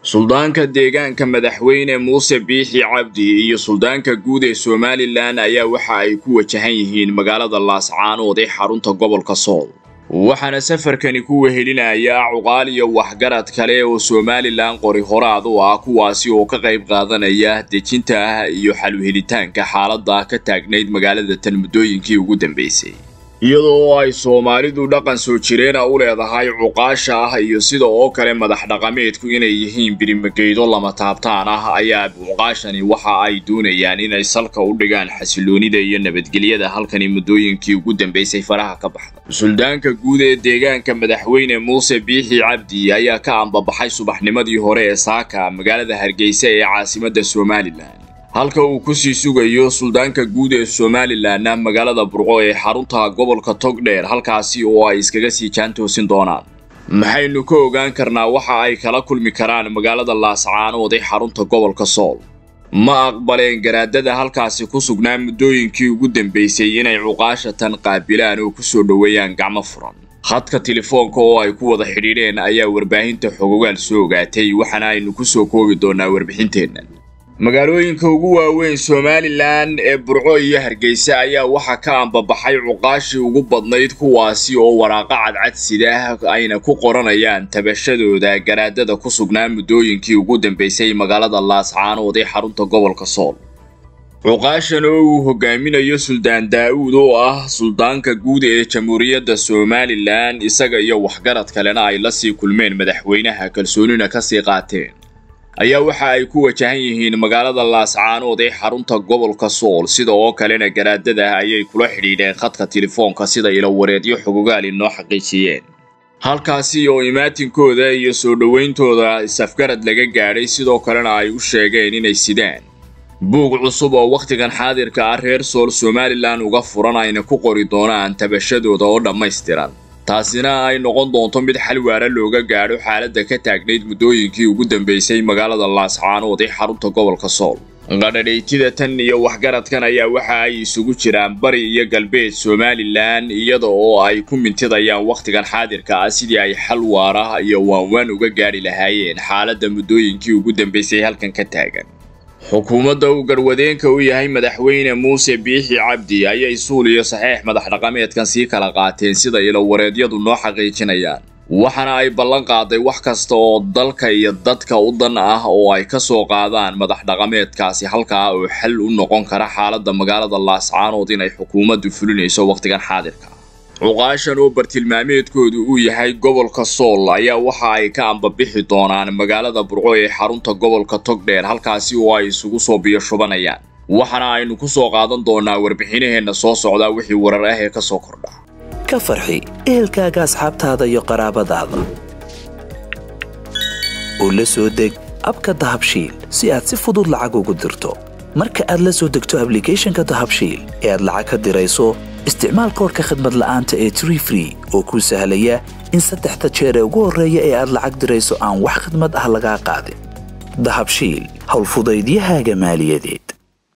suldaanka deegaanka madaxweyne muuse biixi cabdi iyo suldaanka guud ee somalilan ayaa waxa ay ku wajahan yihiin magaalada laascaanood ee xarunta gobolka sool waxaana safarkani ku wehelinaya cuqaal iyo waxgarad kale oo somalilan qori horaad u ah kuwaasi oo ka qayb qaadanaya dejinta ah iyo xaluhelitaanka xaaladda ka taagnayd magaalada tan muddooyinkii ugu dambeysay iyadoo ay soomaalidu dhaqan soo jireena u leedahay cuqaasha ah iyo sida oo kale madax dhaqameedku inay yihiin birimageydo lama taabtaan ah ayaa cuqaashani waxa ay doonayaan inay salka u dhigaan xasiloonida iyo nabadgelyada halkani muddooyinkii ugu dambeysay faraha ka baxda suldaanka guud ee deegaanka madaxweyne muuse biixi cabdi ayaa ka ambabaxay subaxnimadii hore ee saaka magaalada hargeysa ee caasimadda somalilan halka uu kusii sugayo suldaanka guud ee somalilanna magaalada burco ee xarunta gobolka togdheer halkaasi oo ay iskaga sii jaantoosin doonaan maxaynu ka ogaan karnaa waxa ay kala kulmi karaan magaalada laascaanood ee xarunta gobolka sool ma aqbaleen garaadada halkaasi ku sugnaa muddooyinkii ugu dambeysay inay cuqaasha tan qaabilaan oo kusoo dhoweeyaan gacmo furan khadka telefoonka oo ay ku wada xidhiidheen ayaa warbaahinta xogogaal soo ogaatay waxaana aynu kusoo koobi doonaa warbixinteennan magaalooyinka ugu waaweyn somalilan ee burco iyo hargeysa ayaa waxaa ka ambabaxay cuqaashii ugu badnayd kuwaasi oo waraaqa cadcad sidaah ayna ku qoranayaan tabashadooda garaadada ku sugnaa muddooyinkii ugu dambeysay magaalada laascaanood ee xarunta gobolka sool cuqaashan oo uu hogaaminayo suldaan daa'uud oo ah suldaanka guud ee jamhuuriyadda somalilan isaga iyo waxgarad kalena ay la sii kulmeen madaxweynaha kalsoonina kasii qaateen ayaa waxa ay ku wajahan yihiin magaalada laascaanood ee xarunta gobolka sool sida oo kalena garaadada ayay kula xidhiidheen khadka telefoonka sida ilowareedyo xogogaal inoo xaqiijiyeen halkaasi oo imaatinkooda iyo soo dhowayntooda isafgarad laga gaadhay sidoo kalena ay u sheegeen inay sidaan buug cusub oo wakhtigan xaadirka ah reer sool somalilan uga furan ayna ku qori doonaan tabashadooda oo dhammaystiran taasina ay noqon doonto mid xal waara looga gaadho xaaladda ka taagnayd muddooyinkii ugu dambeysay magaalada laascaanood ee xarunta gobolka sool qadhadhaytida tan iyo waxgaradkan ayaa waxa ay isugu jiraan bari iyo galbeed somalilan iyada oo ay ku mintidayaan wakhtigan xaadirka ah sidii ay xal waara iyo waanwaan uga gaadhi lahaayeen xaaladda muddooyinkii ugu dambeysay halkan ka taagan xukuumadda uu garwadeenka u yahay madaxweyne muuse biixi cabdi ayay suul iyo saxeex madax dhaqameedkan sii kala qaateen sida ilowareedyadu noo xaqiijinayaan waxaana ay ballan qaaday wax kasta oo dalka iyo dadka u dan ah oo ay ka soo qaadaan madax dhaqameedkaasi halkaa oo xal u noqon kara xaaladda magaalada laascaanood inay xukuumaddu fulinayso wakhtigan xaadirka cuqaashan oo bartilmaameedkoodu uu yahay gobolka sool ayaa waxa ay ka ambabixi doonaan magaalada burco ee xarunta gobolka togdheer halkaasi oo ay isugu soo biyo shubanayaan waxaana aynu ku soo qaadan doonaa warbixinaheenna soo socdaa wixii warar ah ee ka soo kordha ka farxi ehelkaaga asxaabtaada iyo qaraabadaada oo la soo deg abka dahabshiil si aad si fudud lacag ugu dirto marka aad la soo degto ablicathonka dahabshiil ee aad lacag ka dirayso isticmaal koorka khadmad la'aanta ee tree free oo kuu sahlaya in saddexda jeer ee ugu horreeya ee aad lacag dirayso aan wax khadmad ah lagaa qaadin dahabshiil howlfudaydiyahaaga maaliyadeed